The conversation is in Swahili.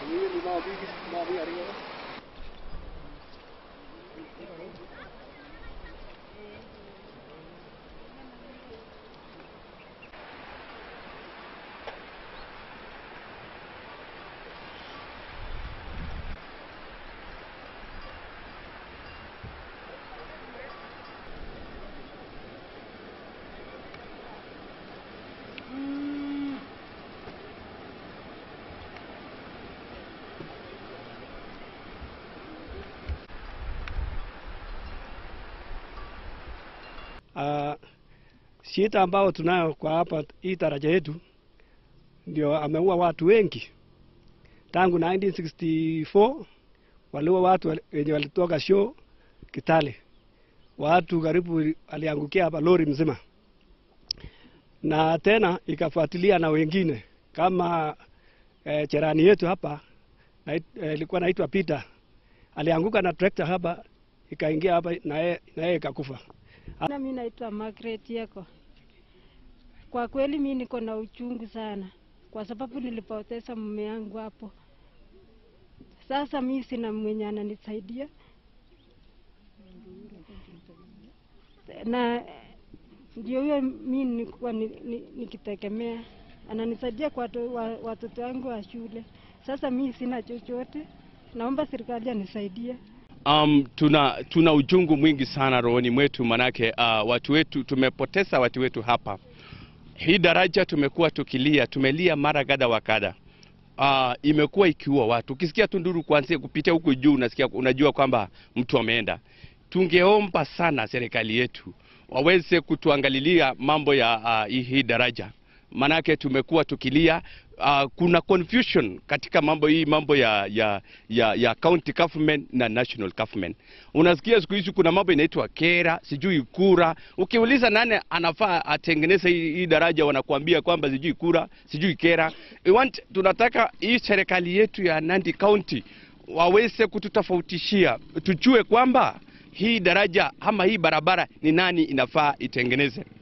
Uh, shida ambao tunayo kwa hapa hii daraja yetu ndio ameua watu wengi tangu 1964 waliua watu wal- wenye walitoka show Kitale, watu karibu aliangukia hapa lori mzima, na tena ikafuatilia na wengine kama eh, cherani yetu hapa nait- eh, ilikuwa naitwa Peter alianguka na trekta hapa ikaingia hapa na yeye na yeye ikakufa. Na mimi naitwa Margaret Yeko. Kwa kweli mimi niko na uchungu sana, kwa sababu nilipoteza mume yangu hapo. Sasa mimi sina mwenye ananisaidia na ndio huyo mimi nilikuwa ni- ni- nikitegemea, ananisaidia kwa watu- wa- watoto wangu wa shule. Sasa mimi sina chochote, naomba serikali anisaidie. Um, tuna tuna ujungu mwingi sana rohoni mwetu, manake uh, watu wetu tumepoteza watu wetu hapa. Hii daraja tumekuwa tukilia, tumelia mara kadha wa kadha. Uh, imekuwa ikiua watu. Ukisikia tu nduru kuanzia kupitia huko juu, unasikia unajua kwamba mtu ameenda. Tungeomba sana serikali yetu waweze kutuangalilia mambo ya uh, hii- hii daraja, manake tumekuwa tukilia uh, kuna confusion katika mambo hii mambo ya ya ya, ya county government na national government. Unasikia siku hizi kuna mambo inaitwa kera, sijui kura. Ukiuliza nani anafaa atengeneze hii, hii daraja, wanakuambia kwamba sijui kura, sijui kera. We want, tunataka hii serikali yetu ya Nandi County waweze kututofautishia, tujue kwamba hii daraja ama hii barabara ni nani inafaa itengeneze.